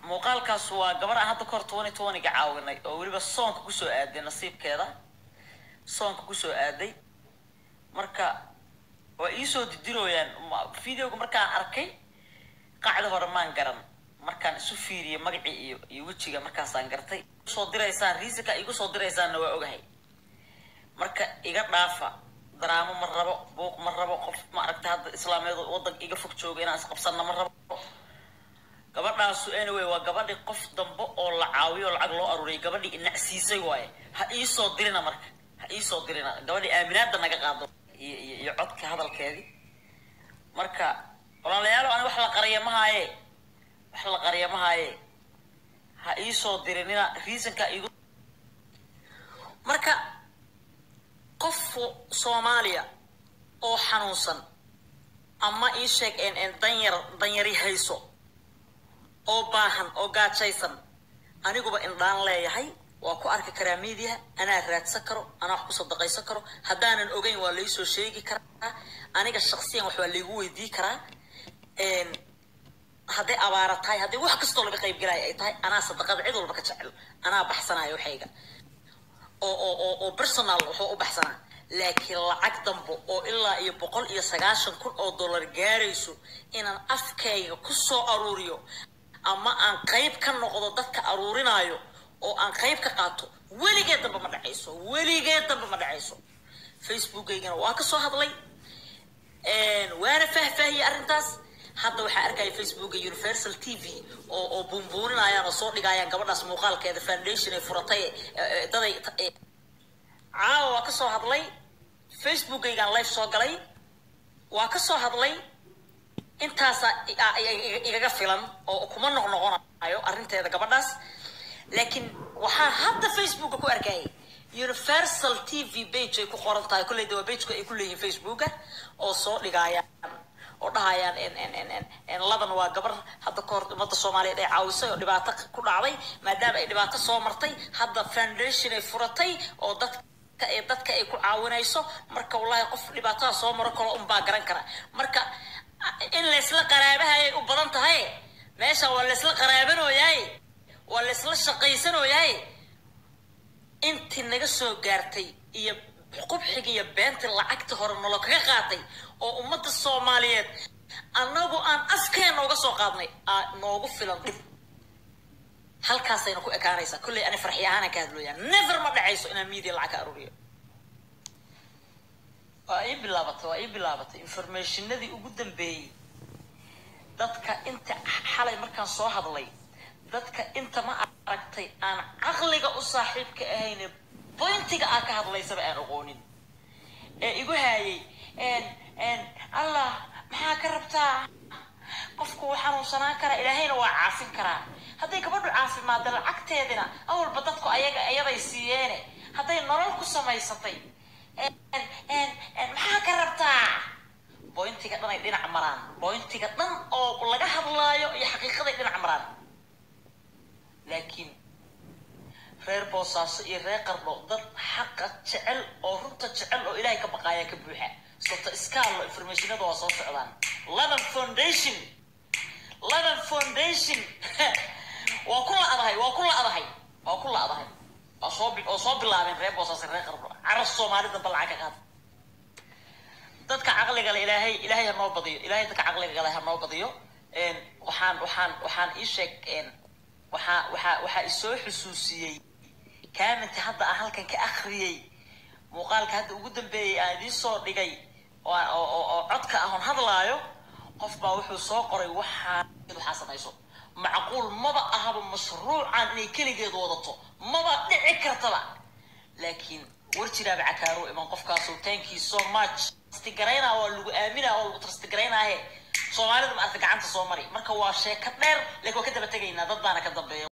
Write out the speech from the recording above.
muuqaalkaas waa gabar aan hadda kahor twenty twenty-ga caawinay oo weliba soonka kusoo aaday nasiibkeeda soonka kusoo aaday marka waa iisoo didirooyaan Ma- videoga markaan arkay qacda hore maan garan markaan isu fiiriyay magacii iyo iyo wejiga markaasaan gartay soo diraysaan riisika igu soo diraysaanna waa ogahay marka iga dhaafa daraamo ma rabo buuq ma rabo qof ma aragta hadda islaameed wadanka iga fog jooga inaan isqabsanna ma rabo gabadhaasu anyway waa gabadhi qof dambe oo la caawiyo oo lacag loo aruuriyay gabadhii inacsiisay waaye ha iisoo dirina marka ha iisoo dirina gabadhii aaminaada naga qaado iyo iyo iyo codka hadalkeedii marka walaalayaalo ani wax la qariya mahaaye wax la qariya mahaaye ha iisoo dirinina reasonka igu marka qof soomaaliya oo xanuunsan ama ii sheeg en en danyar danyari hayso oo baahan oo gaajaysan aniguba indhaan leeyahay waa ku arki karaa media anaa raadsan karo anaa wax ku sadaqaysan karo haddaanan ogeyn waa laysoo sheegi karaa aniga shaksiyan wax waa laygu weydii karaa Een, hadday abaara tahay hadday wax kastoo laga qayb galaya ay tahay anaa sadaqada cid walba ka jecel anaa baxsanaya waxayga oo oo oo oo personal wuxuu u baxsanaa laakiin lacag dambo oo ilaa iyo boqol iyo sagaashan kun oo dollar gaarayso inaan afkayga ku soo aruuriyo ama aan qayb ka noqdo dadka aruurinaayo oo aan qayb ka qaato weligeed dambe ma dhacayso weligeed dambe ma dhacayso facebookaygana waa ka soo hadlay Een, waana faahfaahiyey arrintaas hadda waxaa arkaya facebooka universal t v oo oo buunbuuninayaan oo soo dhigayaan gabadhaas muuqaalkeeda foundation ay furatay ee, ee, daday ee, caawa waa ka soo hadlay facebookaygaan live soo galay waa ka soo hadlay intaasa igaga filan oo kuma noqnoqonayo arrinteeda gabadhaas laakiin waxaa hadda facebooka ku arkayay universal t v page ay ku qoran tahay kolleyda waa pageka ay ku leeyihiin facebooka oo soo dhigayaan oo dhahayaan en en en en en ladan waa gabar hadda kahor ummadda soomaaliyeed ay caawisay oo dhibaato ku dhacday maadaama ay dhibaato soo martay hadda foundation ay furatay oo dadka ee dadka ay ku caawinayso marka wallahi qof dhibaatada soo maro kalo unbaa garan kara marka in laysla qaraabahay u badan tahay meesha waa laysla qaraabanooyaay waa laysla shaqaysanooyaay intii naga soo gaartay iyo qubxiga iyo beentii lacagta hore nolo kaga qaatay oo ummadda soomaaliyeed annagu aan afkeena uga soo qaadnay aa noogu filan dhib halkaasayna ku ekaanaysaa kolley ani farxi ahaana ka hadlooyaa never ma dhacayso inaan media lacag ka aruuriyo waa ii bilaabatay waa ii bilaabatay informationadii ugu dambeeyey dadka inta xalay markaan soo hadlay dadka inta ma aragtay aan caqliga u saaxiibka ahayne bointiga aa ka hadlaysaba aan aqoonin ee igu haayay n n allah maxaa ka rabtaa qofku wuu xanuunsanaan karaa ilaahayna waa caafin karaa hadday gabadhu caafimaadda lacagteedina awalba dadku ayaga iyaday siiyeene hadday nolol ku samaysatay n n n maxaa ka rabtaa bointiga dhan ay dhinac maraan bointiga dhan oo laga hadlaayo iyo xaqiiqaday dhinac maraan laakiin reer boosaaso iyo reer qardho dad xaqa jecel oo runta jecel oo ilaahay ka baqaaya ka buuxa soto iskaalo informationada waa soo socdaan laban foundation laban foundation waa ku la-dahay waa ku la-dahay waa ku la-dahay waa soo bi- oo soo bilaabeen reer boosaaso iyo reer qardho carab soomaalida ba lacag ka qaada dadka caqliga le ilaahay ilaahay ha noo badiyo ilaahay dadka caqliga le ha noo badiyo Een, waxaan waxaan waxaan ii sheeg een, waxaa waxaa waxaa isoo xusuusiyey kaaminta hadda aan halkan ka akhriyey muuqaalka hadda ugu dambeeyey aan idiin soo dhigay oo aan- oo oo- oo codka ahoon hadlaayo qof baa wuxuu soo qoray waxaa waxaa samayso macquul maba ahaba mashruucan inay keligeed wadato maba dhici kartaba laakiin war jiraaba cakaaro iman qofkaasoo thank you so much trustigaraynaa waa lagu aaminaa waa lagu trustigaraynaahe soomaalida ma arta gacanta soo mari marka waa sheeko dheer laakiin waa ka daba tegaynaa dad baana ka dambeeya